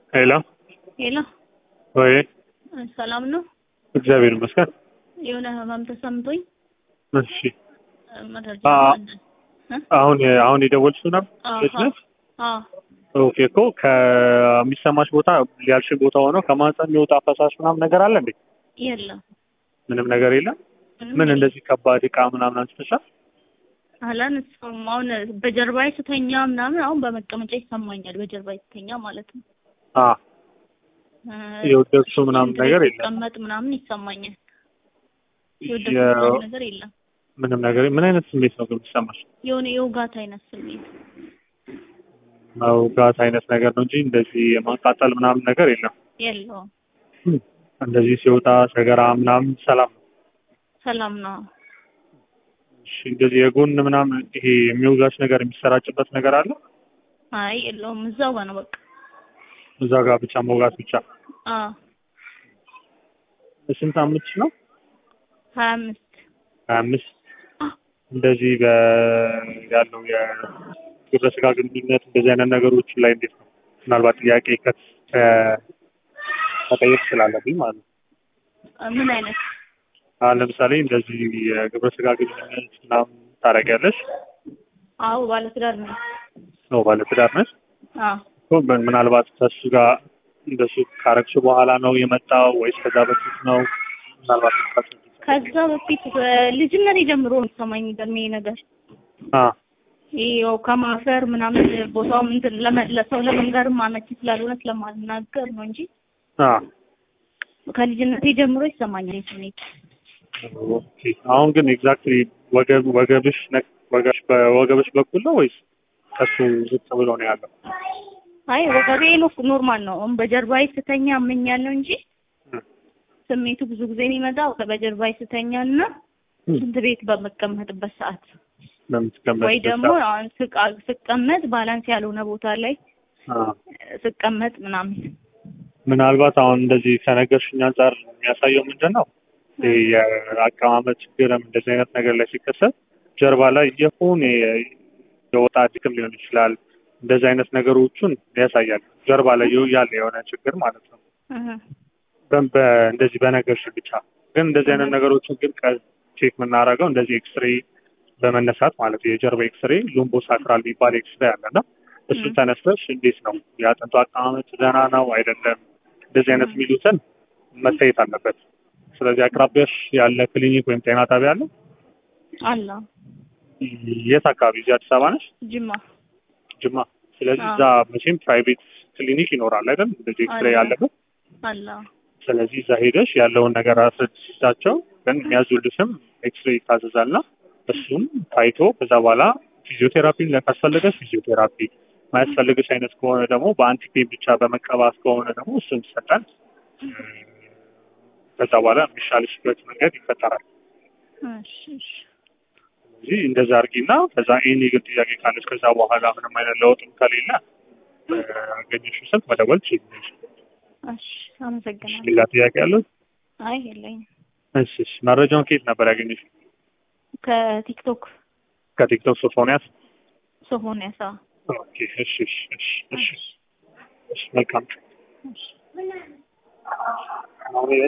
ሄሎ ሄሎ ወይ ሰላም ነው? እግዚአብሔር ይመስገን። የሆነ ህመም ተሰምቶኝ እሺ መረጃ አ- አለ። እ? አሁን አሁን የደወልሽው ነበር አዎ፣ ልጅ ነሽ? አዎ። ኦኬ እኮ ከሚሰማሽ ቦታ ያልሽ ቦታ ሆኖ ከማህፀን የሚወጣ ፈሳሽ ምናምን ነገር አለ እንዴ? የለም ምንም ነገር የለም። ምን የለም። እንደዚህ ከባድ እቃ ምናምን አንስተሻል? አላነሳሁም። አሁን በጀርባዬ ስተኛ ምናምን አሁን በመቀመጫ ይሰማኛል። በጀርባዬ ስተኛ ማለት ነው። አ እ፣ የወደቅሽው ምናምን ነገር የለም። ስቀመጥ ምናምን ይሰማኛል። የ- የወደቅኩት ነገር የለም። ምንም ነገር ምን አይነት ስሜት ነው ግን የሚሰማሽ? የሆነ የውጋት አይነት ስሜት መውጋት አይነት ነገር ነው እንጂ እንደዚህ የማቃጠል ምናምን ነገር የለም። የለውም። ም፣ እንደዚህ ሲወጣ ሰገራ ምናምን ሰላም ነው። ሰላም ነው። እሺ እንደዚህ የጎን ምናምን ይሄ የሚወጋሽ ነገር የሚሰራጭበት ነገር አለ? አይ የለውም። እዛው ጋር ነው በቃ። እዛ ጋር ብቻ መውጋት ብቻ። አዎ ስንት አመትሽ ነው? ሀያ አምስት ሀያ አምስት እንደዚህ በ ያለው የግብረ ስጋ ግንኙነት እንደዚህ አይነት ነገሮች ላይ እንዴት ነው? ምናልባት ጥያቄ ከ- ከ- መጠየቅ ስላለብኝ ማለት ነው። ምን አይነት አሁን ለምሳሌ እንደዚህ የግብረ ስጋ ግንኙነት ምናምን ታደርጊያለሽ? አዎ ባለትዳር ነው። ነው ባለትዳር ነሽ? አዎ እኮ ምን- ምናልባት ከሱ ጋር እንደሱ ካረግሽ በኋላ ነው የመጣው ወይስ ከዛ በፊት ነው? ምናልባት ምታስረጂኝ? ከዛ በፊት በልጅነት ጀምሮ ነው የሚሰማኝ ገርሜ ነገር አ ይኸው ከማፈር ምናምን ቦታው ምንድን ለመ- ለሰው ለመንገርም አመቺ ስላልሆነ ስለማልናገር ነው እንጂ አ ከልጅነቴ ጀምሮ ይሰማኛል ይህ ስሜት። ኦኬ። አሁን ግን ኤግዛክትሊ ወገብ ወገብሽ ነክ ወገብሽ በወገብሽ በኩል ነው ወይስ ከሱ ዝቅ ብሎ ነው ያለው? አይ ወገቤ ነው ኖርማል ነው። አሁን በጀርባዬ ስተኛ አመኛለሁ እንጂ እ- ስሜቱ ብዙ ጊዜ የሚመጣው በጀርባዬ ስተኛ እና እ- ሽንት ቤት በመቀመጥበት ሰዓት በምትቀመጥበት ወይ ደግሞ ሰዓት? አሁን ስቃ- ስቀመጥ ባላንስ ያልሆነ ቦታ ላይ አ ስቀመጥ ምናምን ምናልባት አሁን እንደዚህ ከነገርሽኝ አንጻር የሚያሳየው ምንድን ነው? ይሄ የአቀማመጥ ችግርም እንደዚህ አይነት ነገር ላይ ሲከሰት ጀርባ ላይ የሆነ የወጣ ድክም ሊሆን ይችላል። እንደዚህ አይነት ነገሮቹን ያሳያል። ጀርባ ላይ ያለ የሆነ ችግር ማለት ነው። እህ፣ በ- በ- እንደዚህ በነገርሽ ብቻ ግን እንደዚህ አይነት ነገሮችን ግን ቼክ የምናደርገው እንደዚህ ኤክስሬ በመነሳት ማለት ነው። የጀርባ ኤክስሬ ሉምቦ ሳክራል የሚባል ኤክስሬ አለና እሱ ም። ተነስተሽ እንዴት ነው የአጥንቱ አቀማመጥ ደህና ነው አይደለም፣ እንደዚህ አይነት የሚሉትን መታየት አለበት። ስለዚህ አቅራቢያሽ ያለ ክሊኒክ ወይም ጤና ጣቢያ አለ? አለ የት አካባቢ? እዚህ አዲስ አበባ ነሽ? ጅማ ጅማ። ስለዚህ አዎ። እዛ መቼም ፕራይቬት ክሊኒክ ይኖራል አይደል? እንደዚህ ኤክስሬ አለ። ያለበት አለ ስለዚህ እዛ ሄደሽ ያለውን ነገር አስረድቻቸው ግን የሚያዙልሽም ኤክስሬ ይታዘዛልና እሱም ታይቶ ከዛ በኋላ ፊዚዮቴራፒ ካስፈለገሽ ፊዚዮቴራፒ ማያስፈልግሽ አይነት ከሆነ ደግሞ በአንቲፔን ብቻ በመቀባት ከሆነ ደግሞ እሱም ይሰጣል። ከዛ በኋላ የሚሻልሽበት መንገድ ይፈጠራል። እሺ እሺ ስለዚህ እንደዛ አድርጊና ከዛ ኤኒ ግን ጥያቄ ካለች ከዛ በኋላ ምንም አይነት ለውጥም ከሌለ አገኘሽው ስልክ መደወል ትችላለሽ። እሺ አመሰግናለሁ። ሌላ ጥያቄ ያለው? አይ የለኝም። እሺ እሺ። መረጃውን ከየት ነበር ያገኘሽ? ከቲክቶክ ከቲክቶክ ሶፎንያስ? ሶፎንያስ አዎ። ኦኬ። እሺ እሺ እሺ እሺ እሺ። መልካም እሺ